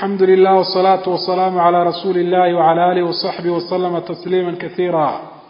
alxamdu lilah wsalaatu wasalaamu calaa rasuuli illahi wcala alihi wasaxbihi waslama tasliima kasiira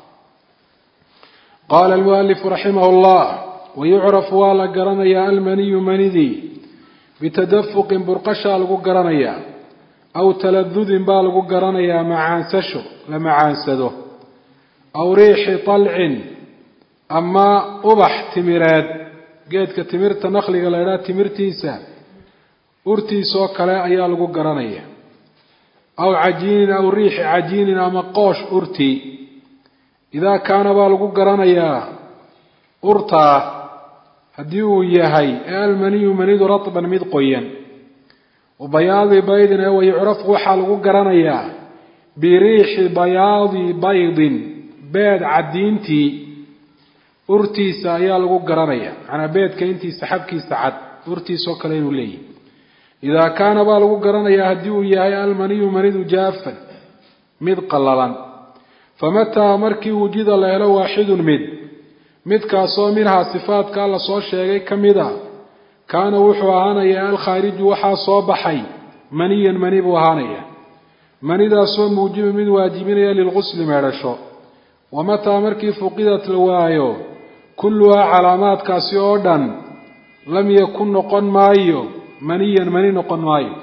qaala almualifu raximah llah wayucrafu waa la garanayaa almaniyu manidii bitadafuqin burqashaa lagu garanayaa aw taladudin baa lagu garanayaa macaansasho la macaansado aw riixi talcin ama ubax timireed geedka timirta nakliga la idhaha timirtiisa urtiisoo kale ayaa lagu garanaya aw cajiinin aw riixi cajiinin ama qoosh urtii idaa kaana baa lagu garanayaa urtaa haddii uu yahay ee almaniyu manidu ratban mid qoyan wabayaadi baydin ee wayucrafu waxaa lagu garanayaa biriixi bayaadi baydin beed cadiintii urtiisa ayaa lagu garanaya macnaa beedka intiisa xabkiisa cad urtiisoo kale inuu leeyahy idaa kaana baa lagu garanayaa haddii uu yahay almaniyu manidu jaafan mid qallalan famataa markii wujida la helo waaxidun mid midkaasoo minhaa sifaadka alla soo sheegay ka mid a kaana wuxuu ahaanayaa alkhaariju waxaa soo baxay maniyan mani buu ahaanaya manidaasoo muujiba mid waajibinaya lilqusli meedhasho wamataa markii fuqidat la waayo kulluhaa calaamaadkaasi oo dhan lam yakun noqon maayo maniyan mani noqon maayo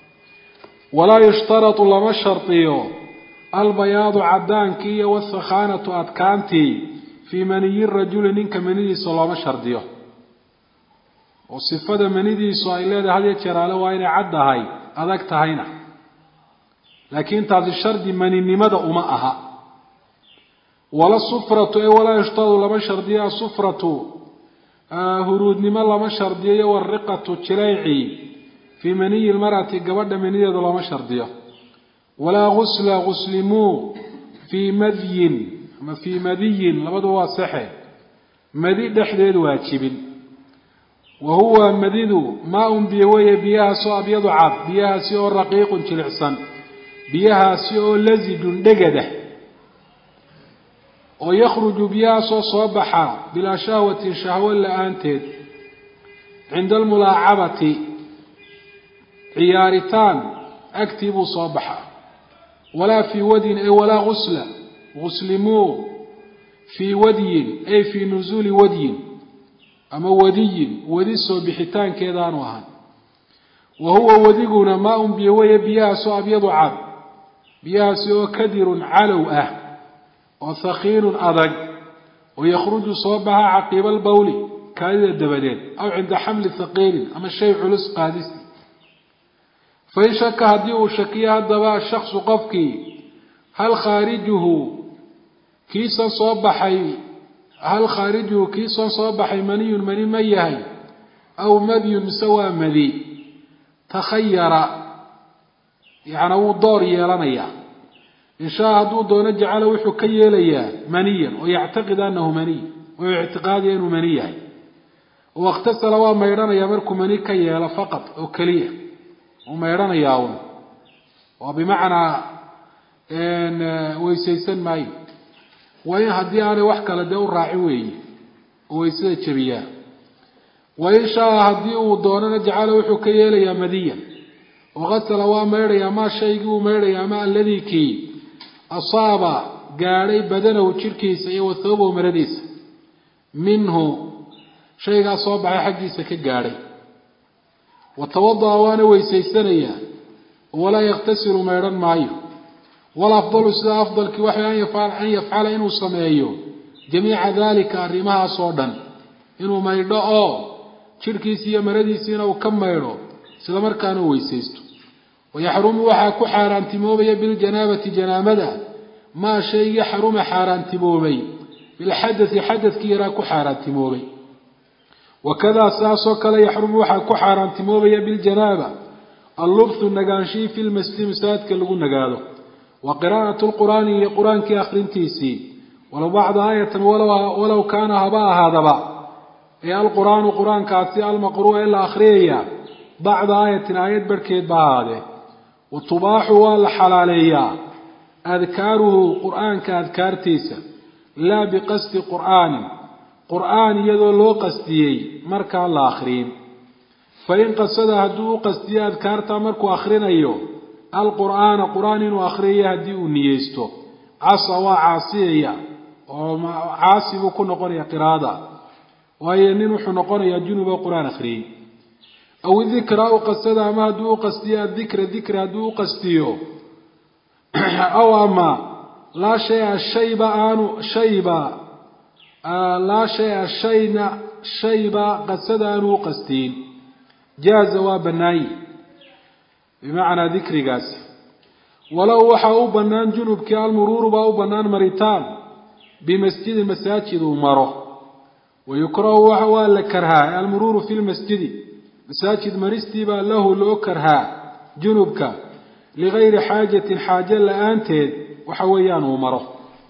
walaa yushtaratu lama shardiyo albayaadu cadaankii iyo wasakhaanatu adkaantii fii maniyi rajuli ninka manidiisa looma shardiyo oo sifada manidiisu ay leedahay had iyo jeraale waa inay cad tahay adag tahayna laakiin taasi shardi maninimada uma aha wala sufratu ee walaa yushtaradu lama shardiyo asufratu huruudnimo lama shardiyo iyo wariqatu jilayci fii maniyi lmarati gabadha manideeda looma shardiyo walaa gusla guslimuu fii madyin ama fii madiyin labaduba waa sexe madi dhexdeed waajibin wa huwa madidu maa-un biyo weeye biyahaasoo abyadu cad biyahaasi oo raqiiqun jilicsan biyahaasi oo lasijun dhegadah oo yakhruju biyahaasoo soo baxa bilaa shahwatin shahwo la-aanteed cinda almulaacabati ciyaaritaan agtii buu soo baxaa walaa fii wadyin ay walaa gusla guslimuu fii wadyin ay fii nusuuli wadyin ama wadiyin wadi soo bixitaankeedaanu ahan wa huwa wadiguna maa-un biyo weeye biyahaasoo abyadu cad biyahaasi oo kadirun calow ah oo thakiinun adag oo yakhruju soo baxa caqiiba albawli kaadida dabadeed aw cinda xamli thaqiilin ama shay culus qaadisti fain shaka haddii uu shakiyo haddaba shaksu qofkii hal khaarijuhu kiisan soo baxay hal khaarijuhu kiisan soo baxay maniyun mani ma yahay aw madyun mise waa madi takhayara yacnaa wuu door yeelanayaa inshaa hadduu doono jacala wuxuu ka yeelayaa maniyan oo yactaqid anahu maniy oo ictiqaadiya inuu mani yahay oo ikhtasala waa maydhanayaa markuu mani ka yeelo faqad oo keliya uu maydhanayaa un oo bimacnaa weysaysan maayo waa in haddii aanay wax kale dee u raacin weeye oo weysada jebiyaa wa in shaa haddii uu doonana jacala wuxuu ka yeelayaa madiyan oo qasala waa maydhayaa maa shaygii uu maydhayaa ama alladii kii asaaba gaadhay badanahu jirhkiisa iyo wathoobahu maradiisa minhu shaygaa soo baxay xaggiisa ka gaadhay watawada'a waana weysaysanayaa walaa yakhtasilu maydhan maayo wal afdalu sida afdalkii waxay an yafcala inuu sameeyo jamiica daalika arrimahaas oo dhan inuu maydho oo jirhkiisi iyo maradiisiina uu ka maydho isla markaana u weysaysto wayaxrumu waxaa ku xaaraantimoobaya biljanaabati janaamada maa shaygii xaruma xaaraantimoobay bilxadai xadadkii yaraa ku xaaraantimoobay wakadaa saasoo kale yaxrumu waxaa ku xaaraantimoobaya biljanaaba allubthu nagaanshii fi lmasjidi masaajidka lagu nagaado wa qiraa'atu lqur'aani iyo qur-aankii akhrintiisii walow bacda aayatan walow kaana haba ahaadaba ee alqur'aanu qur-aankaasi almaqru'a ee la akhriyaya bacda aayatin aayad barhkeed ba ahaadee wa tubaaxu waa la xalaaleeyaa adkaaruhu qur-aanka adkaartiisa laa biqasdi qur'aanin qur'aan iyadoo loo qasdiyey markaan la akhriyin fain qasada hadduu u qastiyo adkaarta markuu akrinayo alqur'aana qur-aan inuu akriyayo haddii uu niyeysto casa waa caasiyaya oo caasi buu ku noqonaya qiraada waayo nin wuxuu noqonayaa junub oo qur-aan akhriyey aw dikra u qasada ama hadduu u qastiyo adikra dikra hadduu u qastiyo aw ama laa shaya shayba aanu shayba laa shaya shayna shayba qasada aanu u qastiin jaaza waa bannaayi bimacnaa dikrigaasi walow waxaa u bannaan junubkii almuruuru baa u bannaan maritaan bimasjidin masaajid uu maro wayukrahu waa la karhaa almuruuru fi lmasjidi masaajid maristii baa lahu loo karhaa junubka ligayri xaajatin xaajo la-aanteed waxa weeyaan uu maro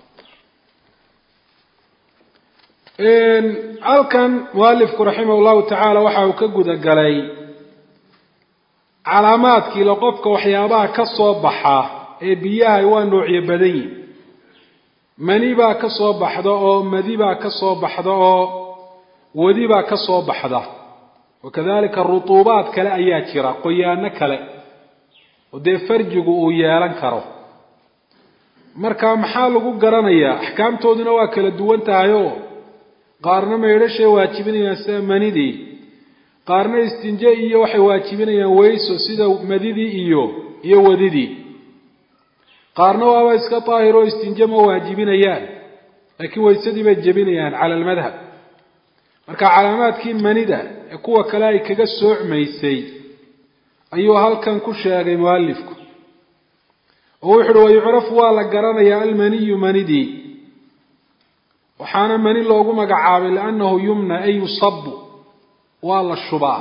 halkan mualifku raximah llahu tacaala waxa uu ka guda galay calaamaadkiila qofka waxyaabaha ka soo baxa ee biyaha waa noocyo badan yihin mani baa ka soo baxda oo madi baa ka soo baxda oo wadi baa ka soo baxda wakadalika rutuubaad kale ayaa jira qoyaano kale oo dee farjigu uu yeelan karo marka maxaa lagu garanayaa axkaamtooduna waa kala duwan tahay oo qaarna maydhashay waajibinayaan sida manidii qaarna istinje iyo waxay waajibinayaan weyso sida madidii iyo iyo wadidii qaarna waaba iska daahir oo istinje ma waajibinayaan laakiin weysadii bay jebinayaan cala almadhab marka calaamaadkii manida ee kuwa kale ay kaga soocmaysay ayuu halkan ku sheegay mualifku oo wuxu uhi wayucrafu waa la garanayaa almaniyu manidii waxaana mani loogu magacaabay liannahu yumna ay yusabu waa la shubaa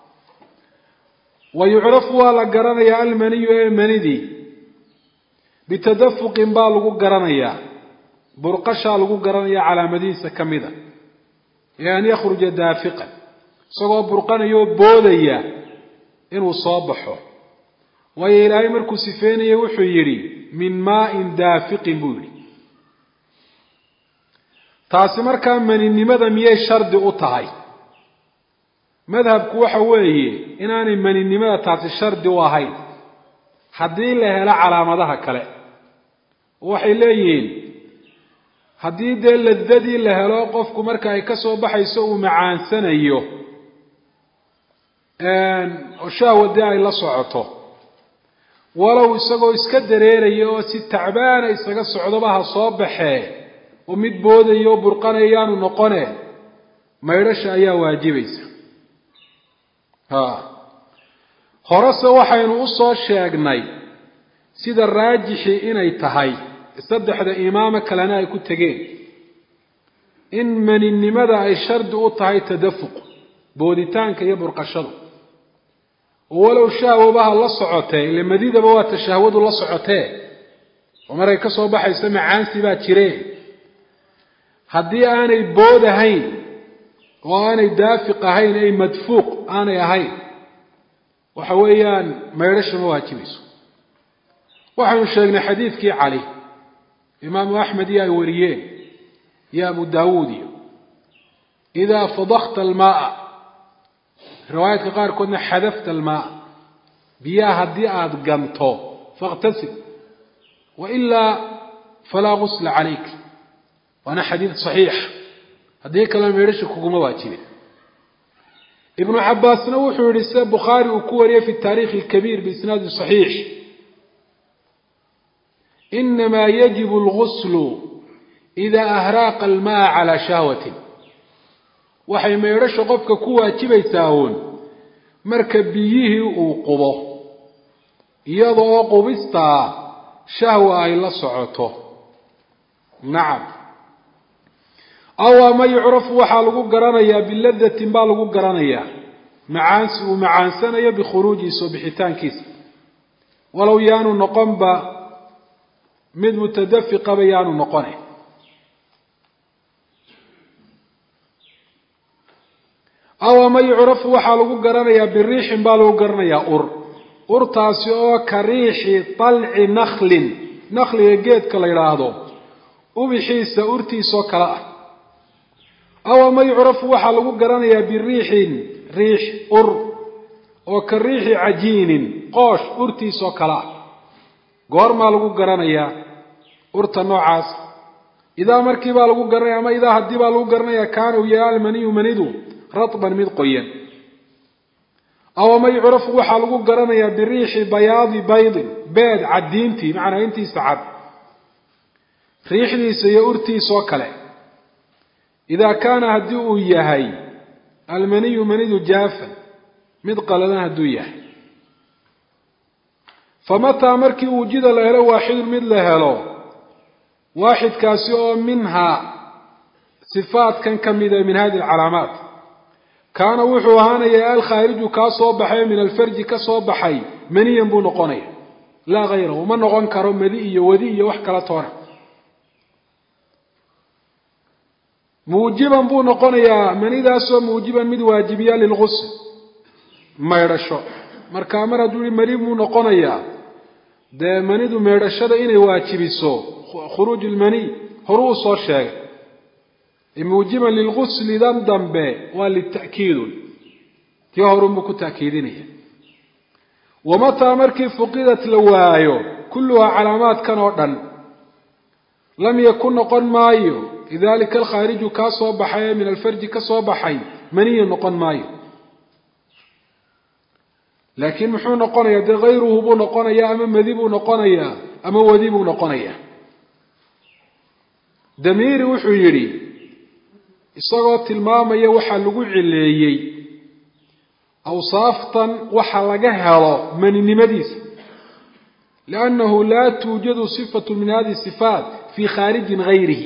wa yucrafu waa la garanayaa almaniyu ee manidii bitadafuqin baa lagu garanayaa burqashaa lagu garanayaa calaamadihiisa ka mida ee an yakhruja daafiqan isagoo burqanayoo boodaya inuu soo baxo waayo ilaahay markuu sifeynaya wuxuu yidhi min maain daafiqin buu yidhi taasi markaa maninimada miyay shardi u tahay madhabku waxa weeye inaanay maninimada taasi shardi u ahayn haddii la helo calaamadaha kale waxay leeyihiin haddii dee ladadii la helo qofku marka ay ka soo baxayso uu macaansanayo oo shahwa dee ay la socoto walow isagoo iska dareeraya oo si tacbaana isaga socdoba ha soo baxee oo mid boodaya oo burqanaya yaanu noqone maydhasha ayaa waajibaysa ha horese waxaynu usoo sheegnay sida raajixii inay tahay saddexda imaamo kalena ay ku tegeen in maninimada ay shardi u tahay tadafuq booditaanka iyo burqashadu oo walow shahwabaha la socotee ile madidaba waa ta shahwadu la socotee oo markay ka soo baxayso macaansi baa jireen haddii aanay bood ahayn oo aanay daafiq ahayn ay madfuuq aanay ahayn waxa weeyaan maydhasha ma waajibayso waxaynu sheegnay xadiidkii cali imaamu axmed iyo ay wariyeen iyo abu daawuud iyo idaa fadakta almaaa riwaayaadka qaarkoodna xadafta almaaa biyaha haddii aada ganto fakhtasib wailaa falaa gusla calayk waana xadiid saxiix haddii kalena meedhasha kuguma waajibin ibnu cabaasna wuxuu yihi sida bukhaari uu ku wariyey fi taarikhi alkabiir biisnaadi saxiix inamaa yajibu alguslu idaa ahraaqa almaa calaa shahwatin waxay meedhasha qofka ku waajibaysaa uun marka biyihii uu qubo iyada oo qubistaa shahwa ay la socoto nacam aw ama yucrafu waxaa lagu garanayaa biladatin baa lagu garanayaa macaansi uu macaansanayo bikhuruujiisa oo bixitaankiisa walow yaanu noqonba mid mutadafiqaba yaanu noqone aw ama yucrafu waxaa lagu garanayaa biriixin baa lagu garanayaa ur urtaasi oo ka riixi talci naklin nakliga geedka la yidhaahdo ubixiisa urtiisoo kale ah aw ama yucrafu waxaa lagu garanayaa biriixin riix ur oo ka riixi cajiinin qoosh urtiisoo kale ah goormaa lagu garanayaa urta noocaas idaa markii baa lagu garanaya ama idaa haddii baa lagu garanaya kaana uu yahay almaniyu manidu ratban mid qoyan aw ama yucrafu waxaa lagu garanayaa biriixi bayaadi baydin beed caddiintii macnaa intiisa cad riixdiisa iyo urtiisoo kale idaa kaana haddii uu yahay almaniyu manidu jaafan mid qaladan hadduu yahay famataa markii wujida la helo waaxidun mid la helo waaxidkaasi oo minhaa sifaatkan ka mida min hadi alcalaamaat kaana wuxuu ahaanayaa alkhaariju kaa soo baxay min alfarji ka soo baxay maniyan buu noqonaya laa hayrahu ma noqon karo madi iyo wadi iyo wax kala toona muujiban buu noqonayaa manidaasoo muujiban mid waajibiya lilgusl maydhasho markaa mar hadduu yihi mani buu noqonayaa dee manidu meydhashada inay waajibiso khuruuj ilmaniy horu u soo sheegay muujiban lilgusli dan dambe waa lita'kiidun tii horunbuu ku ta'kiidinaya wamataa markii fuqidat la waayo kulluhaa calaamaadkan oo dhan lam yakun noqon maayo lidalika alkhaariju kaa soo baxay ee min alfarji ka soo baxay maniya noqon maayo laakiin muxuu noqonayaa dee hayruhu buu noqonayaa ama madi buu noqonayaa ama wadi buu noqonayaa damiiri wuxuu yidhi isagoo tilmaamaya waxaa lagu cileeyey awsaaftan waxa laga helo maninimadiisa liannahu laa tuujadu sifatu min hadihi sifaat fii khaarijin gayrihi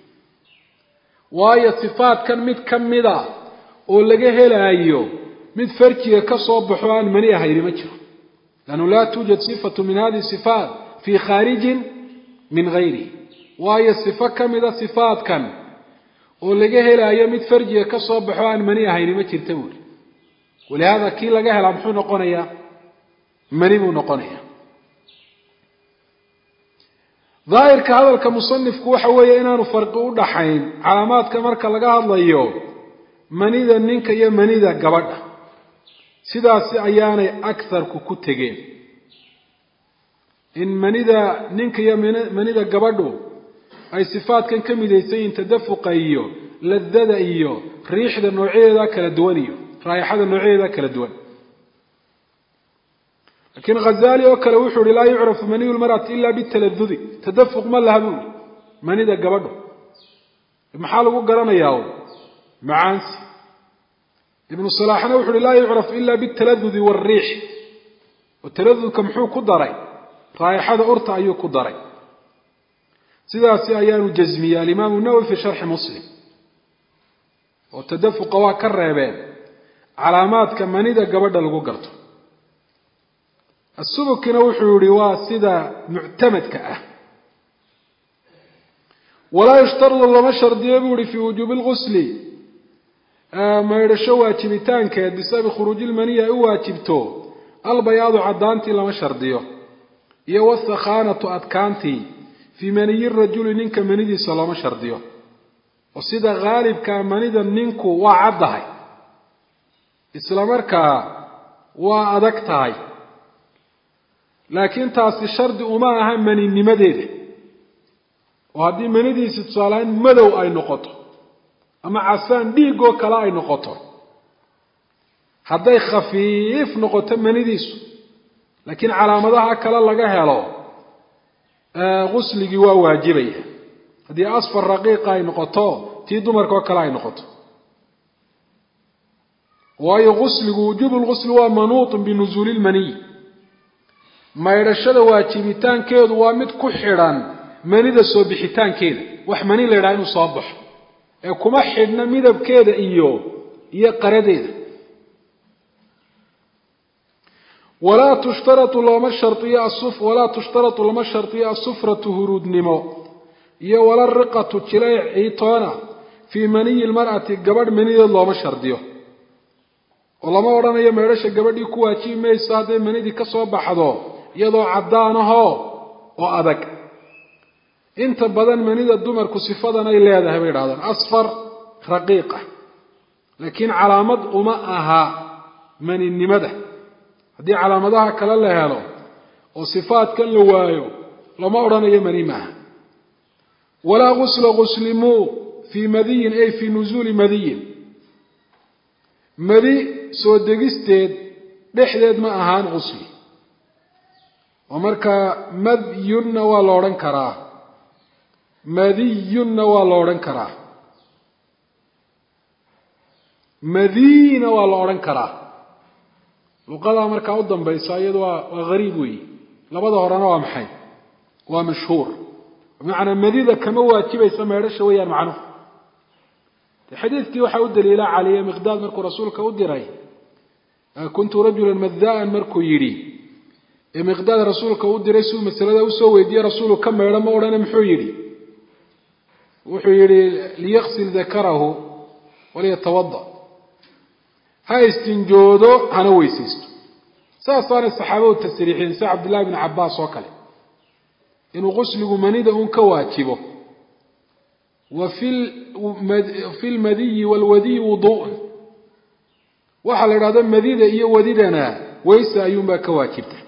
waayo sifaatkan mid ka mida oo laga helaayo mid farjiga ka soo baxo aan mani ahayni ma jiro liannahu laa tuujad sifatu min hadihi sifaat fii khaarijin min gayrihi waayo sifo ka mida sifaatkan oo laga helaayo mid farjiga ka soo baxo aan mani ahayni ma jirta buuri walihaada kii laga helaa muxuu noqonayaa mani buu noqonayaa daahirka hadalka musanifku waxa weeye inaanu farqi u dhaxayn calaamaadka marka laga hadlayo manida ninka iyo manida gabadha sidaasi ayaanay akarku ku tegeen in manida ninka iyo manida gabadhu ay sifaadkan ka midaysan yihiin tadafuqa iyo ladada iyo riixda noocyadeeda kala duwan iyo raayaxada noocyadeeda kala duwan laakiin khazali oo kale wuxuu ihi laa yucrafu maniyu lmar'ati ila bitaladudi tadafuq ma laha buu ihi manida gabadho maxaa lagu garanayaa macaansi ibnu salaaxna wuxu uhi laa yucraf ila bitaladudi waalriix oo taladudka muxuu ku daray raayaxada urta ayuu ku daray sidaasi ayaanu jasmiyey alimaamu nawowi fi sharxi muslim oo tadafuqa waa ka reebeen calaamaadka manida gabadha lagu garto asubukina wuxuu yihi waa sida muctamadka ah walaa yushtaradu lama shardiyo buu yihi fii wujuubi lgusli maydhasho waajibitaankeed bisababi khuruuji lmaniyi ay u waajibto albayaadu caddaantii lama shardiyo iyo wasakhaanatu adkaantii fii maniyi rajuli ninka manidiisa looma shardiyo oo sida haalibkaa manida ninku waa caddahay isla markaa waa adag tahay laakiin taasi shardi uma aha maninimadeeda oo haddii manidiisi tusaalehaan madow ay noqoto ama casaan dhiigoo kale ay noqoto hadday khafiif noqoto manidiisu laakiin calaamadaha kale laga helo gusligii waa waajibaya haddii asfar raqiiqa ay noqoto tii dumarka oo kale ay noqoto waayo gusligu wujuubu lgusli waa manuutun binusuuli lmaniy maydhashada waajibitaankeedu waa mid ku xidhan manida soo bixitaankeeda wax mani la yidhaha inuu soo baxo ee kuma xidhna midabkeeda iyo iyo qaradeeda walaa tushtaratu looma shariyo asuf walaa tushtaratu lama shardiyo asufratu huruudnimo iyo wala riqatu jilayc ciitoona fii maniyi lmar'ati gabadh manideed looma shardiyo oo lama odhanayo meedhasha gabadhii ku waajibi mayso hadday manidii ka soo baxdo iyadoo caddaanahoo oo adag inta badan manida dumarku sifadan ay leedahay bay idhahdaan asfar raqiiqa laakiin calaamad uma aha maninimada haddii calaamadaha kale la helo oo sifaadkan la waayo lama odhanayo mani maaha walaa gusla guslimuu fii madiyin ay fii nusuuli madiyin madi soo degisteed dhexdeed ma ahaan gusli oo markaa madyunna waa la odhan karaa madiyunna waa la odhan karaa madiina waa la odhan karaa luqadaa markaa u dambaysa iyadu waa waa gariib weeyi labada horena waa maxay waa mashhuur bimacnaa madida kama waajibaysa meedhasha weeyaan macnuhu xadiidkii waxaa u daliila caliye miqdaad markuu rasuulka u diray kuntu rajulan madaan markuu yidhi ee miqdaad rasuulka u diray siuu masalada usoo weydiiyey rasuulu ka meedho ma odhane muxuu yidhi wuxuu yidhi liyaqsil dakarahu waliyatawada ha istinjoodo hana weysaysto saasaanay saxaabadu tasriixiyeen sida cabdillahi bni cabaas oo kale inuu qusligu manida uun ka waajibo wa fi lmadiyi waalwadiyi wuduun waxaa la idhahdo madida iyo wadidana weysa ayuunbaa ka waajibta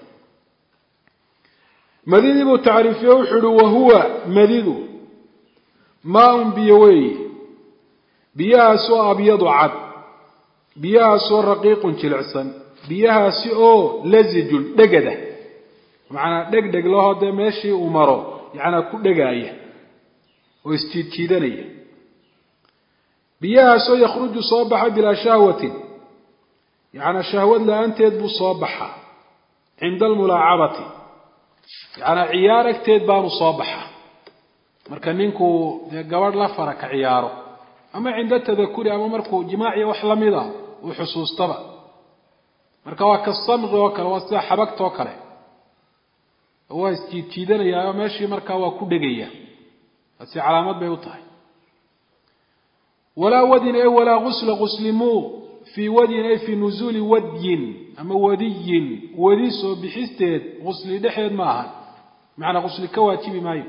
madidii buu tacriifiye wuxuu uhi wahuwa madidu maa-un biyo weeye biyahaasoo abyadu cad biyahaasoo raqiiqun jilicsan biyahaasi oo lazijun dhegada macnaa dheg dheg lahoo dee meeshii uu maro yacnaa ku dhegaaya oo isjiidjiidanaya biyahaasoo yakhruju soo baxa bilaa shahwatin yacnaa shahwad la-aanteed buu soo baxaa cinda almulaacabati yacnaa ciyaar agteed baanu soo baxaa marka ninkuu dee gabadh la fara ka ciyaaro ama cinda tadakuri ama markuu jimaaciya wax lamid a uu xusuustaba marka waa ka samqi oo kale waa sida xabagta oo kale waa isjiidjiidanayaa meeshii markaa waa ku dhegaya taasi calaamad bay u tahay walaa wadin ay walaa gusla guslimuu fii wadyin ay fii nusuuli wadyin ama wadiyin wadi soo bixisteed gusli dhexeed ma aha macnaa gusli ka waajibi maayo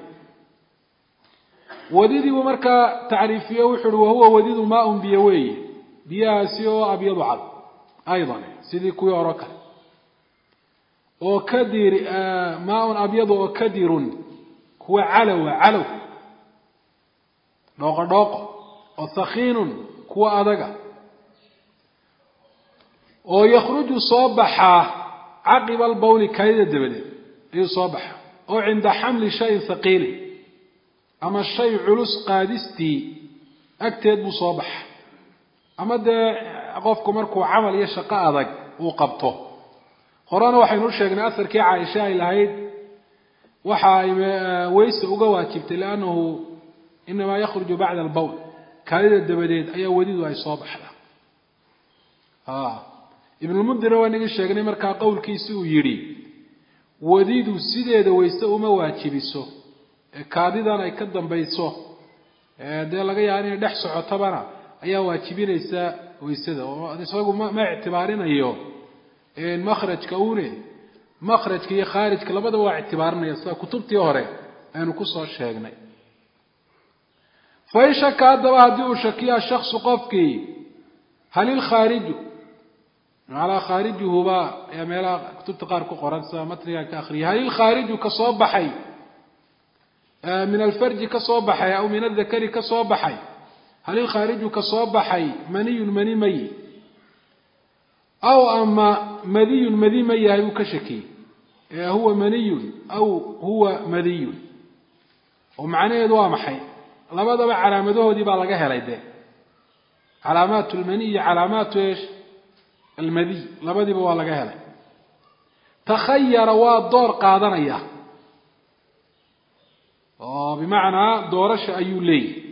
wadidii buu markaa tacriifiye wuxu uhi wahuwa wadidu maaun biyo weeye biyahaasi oo abyadu cad aydan sidii kuwii horo kale oo kadir maaun abyadu oo kadirun kuwa calowa calow dhooqo dhooqo oo thakiinun kuwa adaga oo yakhruju soo baxaa caqiba albawli kaadida dabadeed ayuu soo baxaa oo cinda xamli shayin thaqiilin ama shay culus qaadistii agteed buu soo baxa ama dee qofku markuu camal iyo shaqo adag uu qabto horena waxaynu u sheegnay asarkii caaisha ay lahayd waxa ay weyse uga waajibtay liannahu inamaa yakhruju bacda albawl kaadida dabadeed ayaa wadidu ay soo baxdaa ibnulmundirna waa nigi sheegnay markaa qowlkiisi uu yidhi wadidu sideeda weyse uma waajibiso kaadidan ay ka dambayso dee laga yaaba inay dhex socotabana ayaa waajibinaysa waysada oo isagu ma ma ictibaarinayo makhrajka une makhrajka iyo khaarijka labadaba waa ictibaarinaya sida kutubtii hore aynu kusoo sheegnay fain shaka haddaba haddii uu shakiya shaksu qofkii hal ilkhaariju macnaa khaarijuhuba ayaa meelaha kutubta qaar ku qoran sida matnigan ka akriyay hal ilkhaariju ka soo baxay min alfarji ka soo baxay aw min adakari ka soo baxay hal ilkhaariju ka soo baxay maniyun mani mayi aw ama madiyun madi ma yahay uu ka shakiyey huwa maniyun aw huwa madiyun oo macnaheedu waa maxay labadaba calaamadahoodii baa laga helay dee calaamaatu lmaniy iyo calaamaatu esh almadiy labadiiba waa laga helay takhayara waa door qaadanaya oo bimacnaa doorasha ayuu leeyahy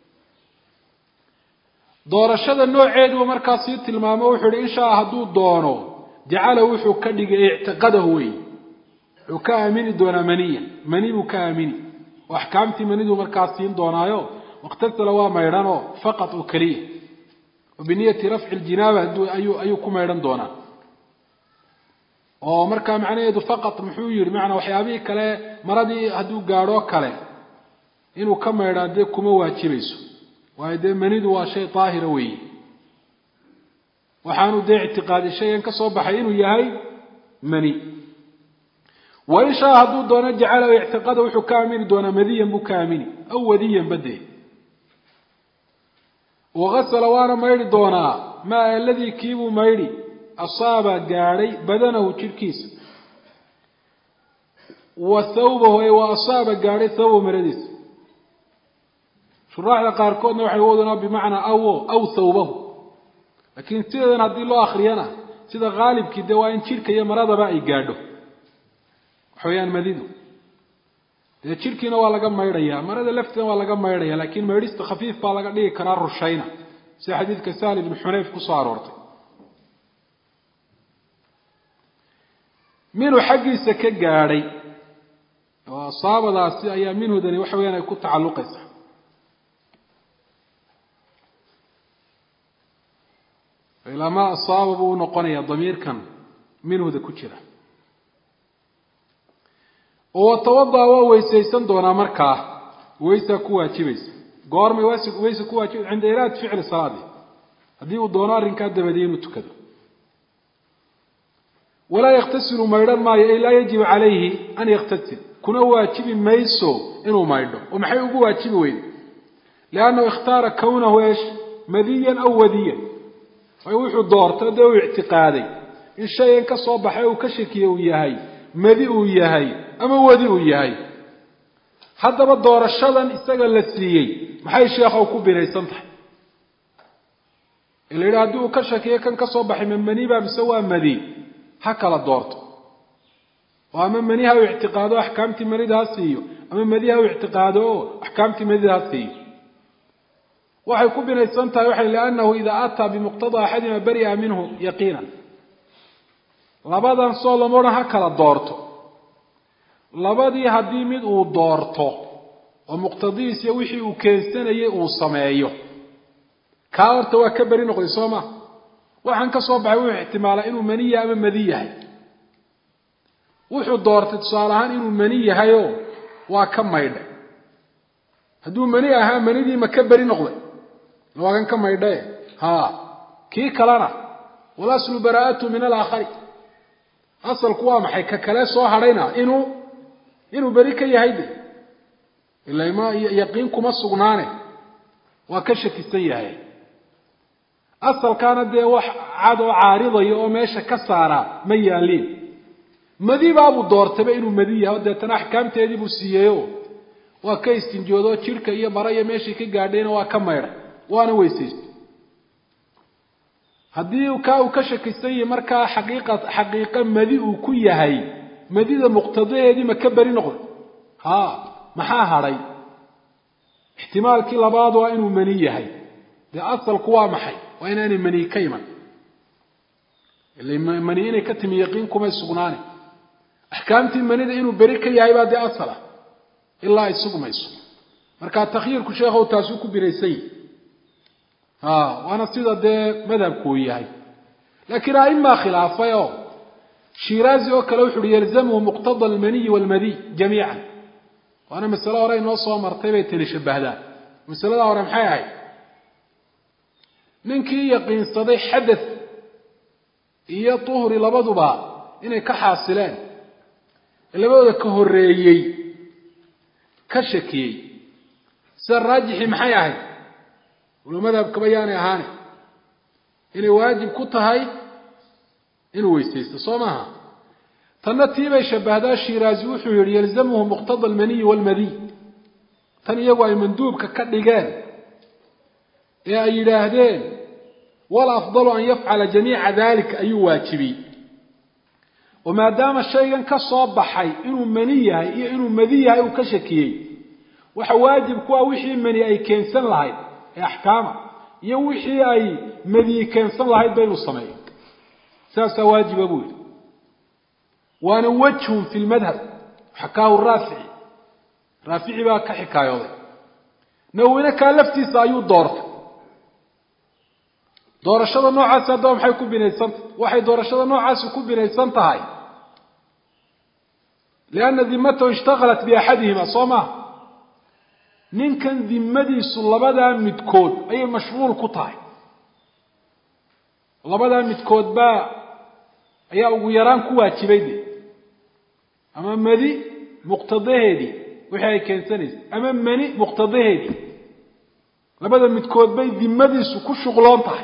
doorashada nooceeduba markaa sii tilmaamo wuxuu ihi inshaa hadduu doono jacala wuxuu ka dhigay ictiqadahu wey wuxuu ka aamini doonaa maniyan mani buu ka aamini oo axkaamtii maniduu markaa siin doonaayo wakhtasala waa maydhanoo faqad oo keliya oo biniyati rafci ljinaaba ayuu ayuu ku maydhan doonaa oo markaa macnaheedu faqad muxuu yihi macanaa waxyaabihii kale maradii hadduu gaadhoo kale inuu ka maydhaa dee kuma waajibayso waayo dee manidu waa shay daahira weeye waxaanu dee ictiqaadi shayan ka soo baxay inuu yahay mani wain shaa hadduu doono jacala ictiqada wuxuu ka aamini doonaa madiyan buu ka aamini aw wadiyan badee wagasala waana maydhi doonaa maa aladii kiibuu maydhi asaaba gaadhay badanahu jidhkiisa wa thawbahu ee wa asaaba gaadhay thawbahu maradiisa shuraaxda qaarkoodna waxay wadunaa bimacnaa awo aw thawbahu laakiin sideedan haddii loo akriyana sida haalibkii dee waa in jidhka iyo maradaba ay gaadho waxa weeyaan madidu dee jidhkiina waa laga maydhayaa marada lafteeda waa laga maydhaya laakiin maydhista khafiif baa laga dhigi karaa rushayna sida xadiidka sahli ibnu xunayf kusoo aroortay minhu xaggiisa ka gaadhay oo asaabadaasi ayaa minhudani waxa weyaan ay ku tacalluqaysaa ilaa maa asaaba buu unoqonayaa damiirkan minhuda ku jira oo watawada waa weysaysan doonaa markaa weysaa ku waajibaysa goormay weysa ku waajibaysa cinda iraad ficli salaadi haddii uu doono arrinkaa dabadiye inuu tukado walaa yaktasilu maydhan maayo ay laa yajibu calayhi an yaktasil kuna waajibi mayso inuu maydho oo maxay ugu waajibi weyde liannahu ikhtaara kawnahu eesh madiyan aw wadiyan ay wuxuu doortay dee uu ictiqaaday in shayan ka soo baxay uu ka shakiye uu yahay madi uu yahay ama wadi uu yahay haddaba doorashadan isaga la siiyey maxay sheekhow ku binaysan tahay ila yidhi haddii uu ka shakiyo kan ka soo baxay ma maniba mise waa madi ha kala doorto oo ama maniha u ictiqaado o axkaamtii manida ha siiyo ama madiha u ictiqaado oo axkaamtii manida ha siiyo waxay ku binaysan tahay waxay liannahu idaa ataa bimuqtadaa axadima bari'a minhu yaqiinan labadan soo lama odhan ha kala doorto labadii haddii mid uu doorto oo muqtadihiis iyo wixii uu keensanayay uu sameeyo kaa horta waa ka beri noqday soo ma waxaan ka soo baxay wuxuu ixtimaalaa inuu mani yahay ama madi yahay wuxuu doortay tusaale ahaan inuu mani yahayoo waa ka maydhay hadduu mani ahaa manidii ma ka beri noqday waa kan ka maydhae ha kii kalena walaslu baraa'atu min alaakhari asalku waa maxay ka kale soo hadhayna inuu inuu beri ka yahay de ila ma yaqiin kuma sugnaane waa ka shakisan yahay asalkaana dee wax cad oo caaridaya oo meesha ka saaraa ma yaaliin madibaabuu doortayba inuu madi yahay o deetana axkaamteedii buu siiyeyo waa ka istinjoodo jidhka iyo bara iyo meeshii ka gaadhayna waa ka maydhay waana weysaystay haddii kaa uu ka shakisan yahay markaa xaqiiqa xaqiiqo madi uu ku yahay madida muqtadaheedii ma ka beri noqday ha maxaa hadhay ixtimaalkii labaad waa inuu mani yahay dee asalku waa maxay waa inaanay mani ka iman ila mani inay ka timi yaqiin kumay sugnaane axkaamtii manida inuu beri ka yahay baa dee asal ah ilaa ay sugmayso marka takhyiirku sheekhow taasuu ku binaysan yahi ha waana sida dee madhabku uu yahay laakiin a'imaa khilaafay oo shiraazi oo kale wuxu uhi yalzamhu muqtada almaniyi walmadiy jamiican waana masale hore inoo soo martay bay tani shabahdaan masalada hore maxay ahayd ninkii yaqiinsaday xadath iyo tuhri labaduba inay ka xaasileen labadooda ka horeeyey ka shakiyey sida raajixii maxay ahayd walo madhabkaba yaanay ahaane inay waajib ku tahay inuu weysaysto soo maaha tanna tii bay shabahdaa shiraazi wuxuu yihi yalzamhu muqtada almaniyi walmadiy tan iyagu ay manduubka ka dhigeen ee ay yidhaahdeen wal afdalu an yafcala jamiica dalika ayuu waajibiyey oo maadaama shaygan ka soo baxay inuu mani yahay iyo inuu madi yahay uu ka shakiyey waxa waajib ku ah wixii mani ay keensan lahayd ee axkaama iyo wixii ay madiyi keensan lahayd ba inuu sameeyo saasaa waajiba buu yihi waana wajhun fi lmadhab xakaahu raafici raafici baa ka xikaayooday nawine kaa laftiisa ayuu doortay doorashada noocaasi haddaba maxay ku binaysantahay waxay doorashada noocaasi ku binaysan tahay lianna dimatahu ishtaqalat biaxadihima soo maha ninkan dimadiisu labadaa midkood ayay mashquul ku tahay labadaa midkood baa ayaa ugu yaraan ku waajibay de ama madi muqtadaheedii wixii ay keensanaysay ama mani muqtadaheedii labada midkood bay dimadiisu ku shuqloon tahay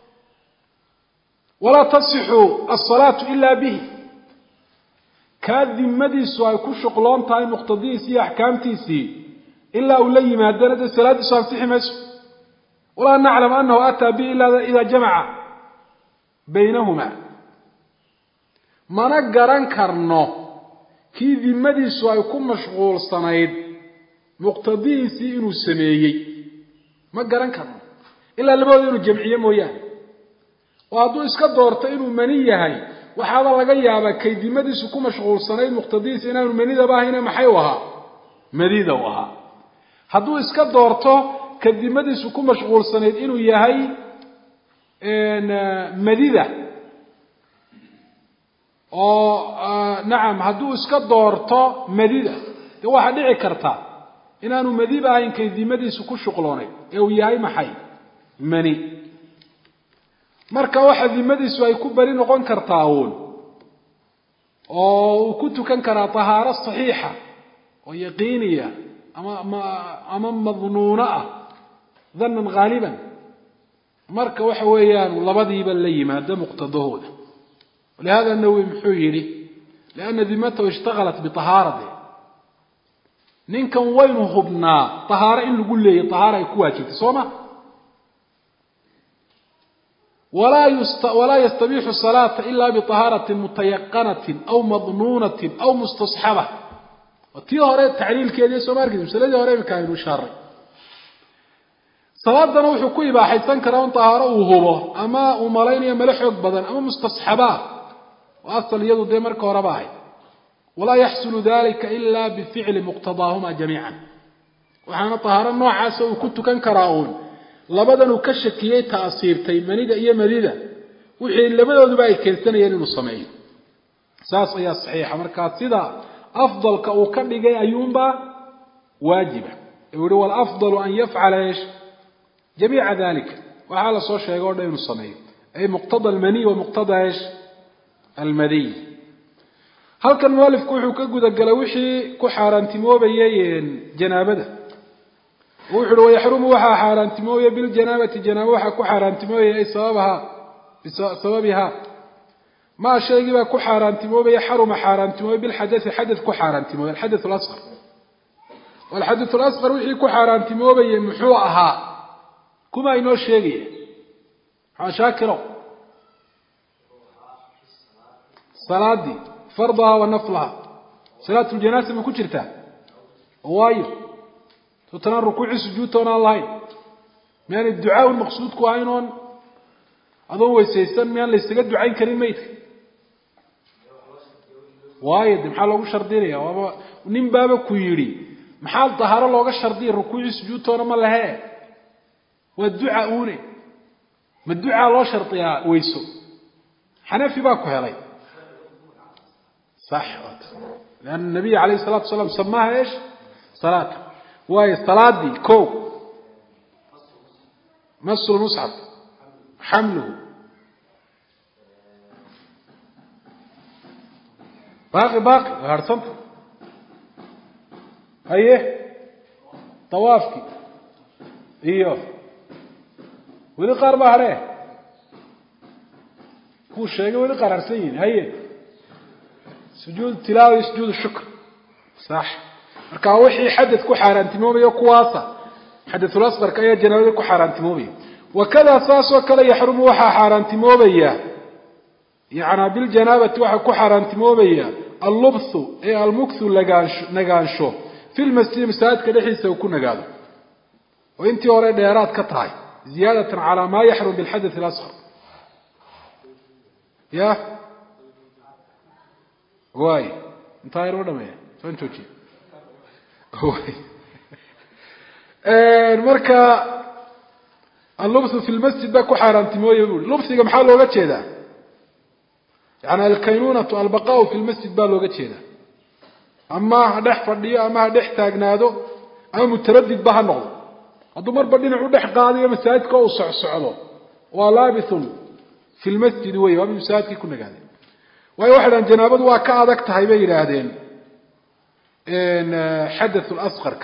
walaa tasixu asalaatu ilaa bihi kaa dimadiisu ay ku shuqloon tahay muqtadihiisii iyo axkaamtiisii ilaa uu la yimaadana dee salaaddiisu ansixi mayso walaa naclam anahu ataa bihi ila idaa jamaca baynahuma mana garan karno kii dimadiisu ay ku mashquulsanayd muqtadihiisii inuu sameeyey ma garan karno ilaa labadooda inuu jamciye mooyaane oo hadduu iska doorto inuu mani yahay waxaaba laga yaabaa kay dimadiisu ku mashquulsanayd muqtadihiisa inaanu manidaba ahayne maxay u ahaa madida u ahaa hadduu iska doorto ka dimadiisu ku mashquulsanayd inuu yahay madida oo nacam hadduu iska doorto madida dee waxaa dhici karta inaanu madiba ahayn kay dimadiisu ku shuqloonay ee uu yahay maxay mani marka waxa dimadiisu ay ku beri noqon kartaa uun oo uu ku tukan karaa tahaaro saxiixa oo yaqiiniya ama ama madnuuno ah danan haaliban marka waxa weeyaan labadiiba la yimaado muqtadahooda walihada nawowi muxuu yidhi lianna dimatahu ishtagalat biahaarati ninkan waynu hubnaa tahaaro in lagu leeyay tahaaro ay ku waajibtay soo ma walaa yastabixu salaata ila biطahaarati mutayaqanatin aw madnuunatin aw mustasxaba tii hore tacliilkeedii soo ma arkeysa masaladii hore imika aynu ishaaray salaadana wuxuu ku ibaaxaysan karaa un tahaaro uu hubo ama uu malaynayo male xoog badan ama mustasxabaa oo asal iyadu dee marka horeba ahayd walaa yaxsulu dalika ila bificli muqtadaahuma jamiican waxaana tahaaro noocaasa uu ku tukan karaa uun labadan uu ka shakiyey taasiirtay manida iyo madida wixii labadooduba ay keensanayeen inuu sameeyo saas ayaa saxiixa markaa sida afdalka uu ka dhigay ayuunbaa waajiba uu yihi walafdalu an yafcala eesh jamiica dalika waxaa la soo sheegay o dhan inuu sameeyo ay muqtada almaniy wa muqtada eesh almadiy halkan mualifku wuxuu ka gudagalay wixii ku xaaraantimoobayay janaabada wuxu uhi wayaxrumu waxaa xaaraantimoobaya biljanaabati janaaba waxaa ku xaaraantimoobaya ay sababaha bisababiha maa shaygii baa ku xaaraantimoobaya xaruma xaaraantimoobay bilxadai xadad ku xaaraantimoobay alxadath lasqar alxadath lasqar wixii ku xaaraantimoobayay muxuu ahaa kuma inoo sheegaya maxaa shaakiro salaadii fardaha wa naflaha salaat ljanaasa ma ku jirtaa waayo sotanaan rukuucii sujuudtoon aan lahayn miyaanay ducaaun maqsuudku ahayn oon adoon weysaysan miyaan laysaga ducayn karin maydka waayo de maxaa loogu shardinaya waaba nin baaba ku yidhi maxaa dahaaro looga shardiya rukuucii sujuudtoona ma lahee waa duca uune ma ducaa loo shardiyaa weyso xanafi baa ku helay sax lianna nabiy alayh salatu wasalaam samaaha eesh salaata waayo salaadii ko masu lmusxaf xamluhu baaqi baaqi waa harhsanta haye tawaafkii iyo weli qaar baa hadhee kuu sheegay weli qaar harsan yihin haye sujuud tilaawa iyo sujuud shukr sax marka wixii xadad ku xaaraantimoobayo kuwaasa xadaثulasqarka ayaa janaabada ku xaaraantimoobaya wakada saasoo kale yaxrumu waxaa xaaraantimoobaya yana biljanaabati waxaa ku xaaraantimoobaya allubthu ee almukthu nagaansho fi lmasjidi masaajidka dhexdiisa uu ku nagaado oo intii hore dheeraad ka tahay ziyaadatan calaa maa yaxrum bilxadaث اlasqar ya waay intaa yar ma dhameeya saan joojiya marka allubthu fi lmasjid baa ku xaaraantimooya bui lubhiga maxaa looga jeedaa yani alkaynunatu albaqaau fi lmasjid baa looga jeedaa ama ha dhex fadhiyo ama ha dhex taagnaado ama mutaradid ba ha noqdo hadduu marba dhinac u dhex qaadayo masaajidka uu socsocdo waa laabithun fi lmasjidi wey waa mid masaajidkii ku nagaaday waayo waxay dhahan janaabadu waa ka adag tahay bay yidhaahdeen xadath lasqarka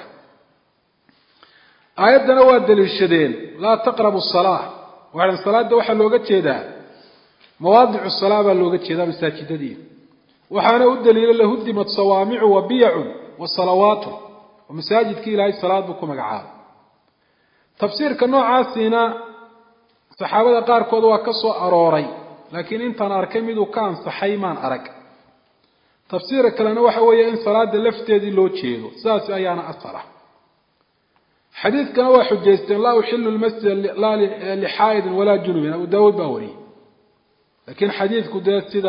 aayaddana waa daliishadeen laa taqrabu salaa waxay dhahan salaada waxaa looga jeedaa mawaadicu salaa baa looga jeedaa masaajidadii waxaana u daliila lahudimat sawaamicu wa biyacun wa salawaatu oo masaajidkii ilaahay salaad buu ku magacaabay tafsiirka noocaasiina saxaabada qaarkood waa ka soo arooray laakiin intaan arkay miduu ka ansaxay maan arag tafsiirka kalena waxa weeye in salaada lafteedii loo jeedo sidaas ayaana asal ah xadiidkana waa xujaysteen laa uxilu lmasjida laa lixaa'idin walaa junubin abu daawuud baa wariyey lakiin xadiidku dee sida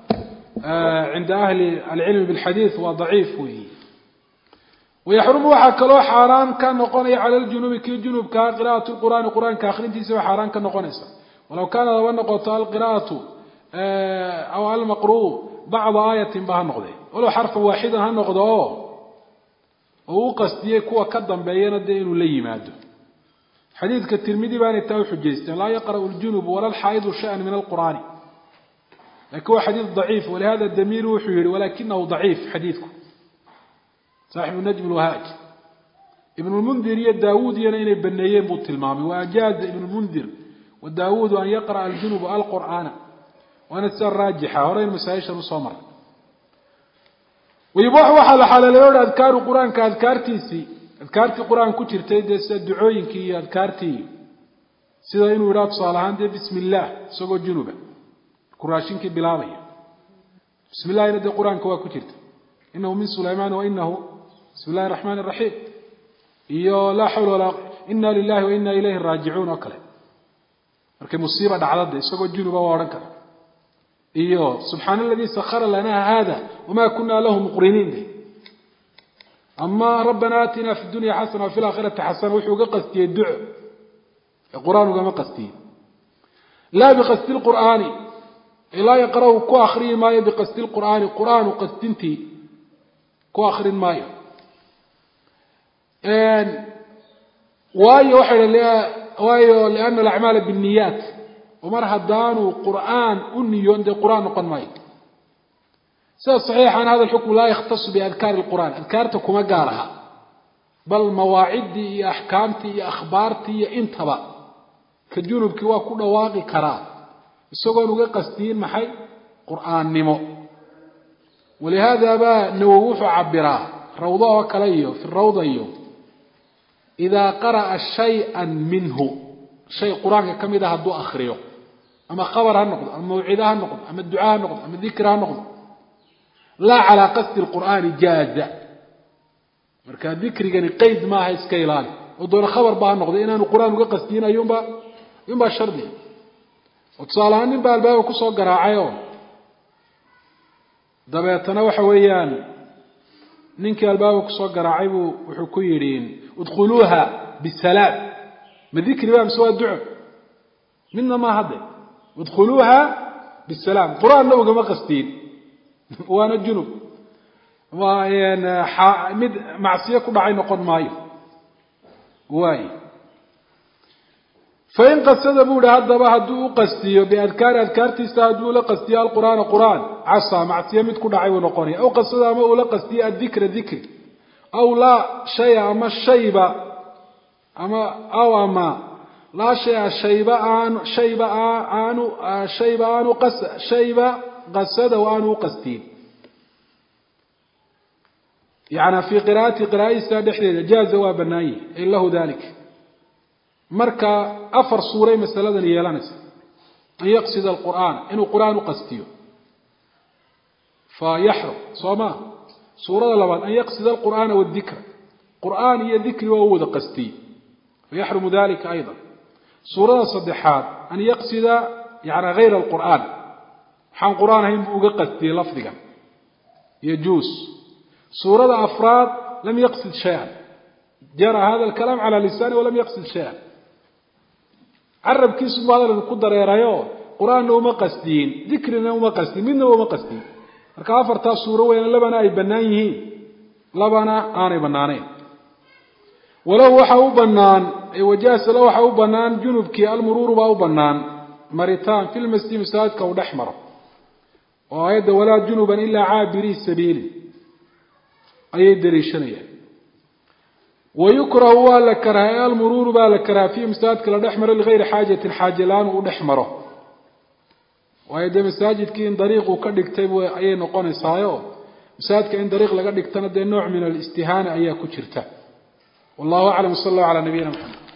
cinda ahli alcilmi bilxadiid waa daciif weyi wayaxrumu waxaa kaloo xaaraan ka noqonaya cala ljunubi kii junubkaa qira'at lqur'aani qur-aanka akhrintiisa waa xaaraan ka noqonaysa walaw kaana laba noqoto alqira'atu aw almaqru'u bacda aayatin ba ha noqde walow xarfan waaxidan ha noqdo oo oo u qasdiyey kuwa ka dambeeyana dee inuu la yimaado xadiidka tirmidi baanay taa uxujaysteen laa yaqra'u ljunubu wala lxaa'idu shay-an min alqur'aani lakin waa xadiid daciif walihada damiru wuxuu yihi walakinahu daciif xadiidku saaxibu najm lwahaaj ibn lmundir iyo daawuud iyana inay baneeyeen buu tilmaamay waajaaza ibn lmundir wa daawuudu an yaqra'a aljunubu alqur'aana waana sida raajixa horeyn masaa-ishan usoo maray wayubax waxaa la xalaaleeyo hi adkaaru qur-aanka adkaartiisii adkaartii qur-aan ku jirtay dee sida ducooyinkii iyo adkaartii sida inuu yidhaha tusaale ahaan dee bismi illaah isagoo junuba raashinkii bilaabaya bismi illahina dee qur-aanka waa ku jirta inahu min sulaymaan wainahu bismi illahi raxmaan raxiim iyo laa xawla walaa ina lilahi wa ina ilayhi raajicuun oo kale markay musiiba dhacda de isagoo junuba waa odhan kara iyo subxaana aladii sakara lana hada wama kuna lahu muqriniin de ama rabbana aatina fi dunya xasana wafi laakhirati xasana wuxuu uga qastiyey duco ee qur-aan ugama qastiye laa biqasdi lqur'aani laa yaqra'u ku akriyi maayo biqasdi lqur'aani qur'aanu qasdintii ku akrin maayo waayo waxay waayo liana alacmaala binniyaat oo mar haddaanu qur'aan u niyoon dee qur'aan noqon maayo sida saxiixan hada lxukmu laa yakhtasu biadkaari lqur'aan adkaarta kuma gaar aha bal mawaaciddii iyo axkaamtii iyo akhbaartii iyo intaba ka junubkii waa ku dhawaaqi karaa isagoon uga qasdiyin maxay qur'aannimo walihaada baa nawowi wuxuu cabiraa rawdo oo kale iyo fi rawda iyo idaa qara'a shay-an minhu shay qur-aanka ka mid a hadduu akriyo ama khabar ha noqdo ama mawcida ha noqdo ama duca ha noqdo ama dikr ha noqdo laa calaa qasdi lqur'aani jaaza marka dikrigani qeyd maaha iska ilaali oo doona khabar ba ha noqdo inaanu qur-aan uga qasdiyin ayuunba ayuunbaa shardiga oo tusaale ahaan nin baa albaaba kusoo garaacay oo dabeetana waxa weeyaan ninkii albaaba kusoo garaacay buu wuxuu ku yidhi udkhuluuha bisalaam ma dikri ba mise waa duco midna maa hadde udkhuluuha bisalaam qur-aanna ugama qastiin waana junub mid macsiyo ku dhacay noqon maayo waay fain qasada buu ihi haddaba hadduu u qastiyo biadkaari adkaartiisa hadduu ula qastiyo alqur'aana qur'aan casa macsiyo mid ku dhacay buu noqonaya aw qasada ama ula qastiyo addikra dikri aw laa shaya ama shayba ama aw ama laa shaya shayba aanu shayba aanu shayba aanu qas shayba qasada aanu u qastiin yani fii qiraa'ati qiraa'adiisa dhexdeeda jaaza waa banaanye ay lahu dalik marka afar suuray masaladan yeelanaysa an yaqsida alqur'aan inuu qur'aan u qastiyo fa yaxrum soo maa suurada labaad an yaqsida alqur'aana wadikra qur'aan iyo dikri waa u wada qastiyey fayaxrumu dalika ayda suurada saddexaad an yaqsida yani hayra alqur'aan waxaan qur'aan ahayn buu uga qastiyey lafdigan yajuus suurada afraad lam yaqsid shay-an jara hada alkalaam cala lisaani walam yaqsid shay-an carabkiisu bu hadalkan ku dareerayo qur-aanna uma qasdiyin dikrina uma qasdiyin midna uma qasdiyin marka afartaa suuro weyaan labana ay bannaan yihiin labana aanay bannaanayn walow waxa u bannaan wajaasala waxa u bannaan junubkii almuruuru baa u bannaan maritaan fi lmasjid masaajidka uu dhex maro oo aayadda walaa junuban ilaa caabirii sabiili ayay daliishanayaan wayukrahu waa la karahay almuruuru baa la karaha fiihi masaajidka la dhex maro ligayri xaajatin xaaje la-aan uu dhex maro waayo dee masaajidkii in dariiq uu ka dhigtay ayay noqonaysaayo masaajidka in dariiq laga dhigtana dee nooc min alistihaana ayaa ku jirta wallahu aclam sal allahu calaa nabiyina maxamed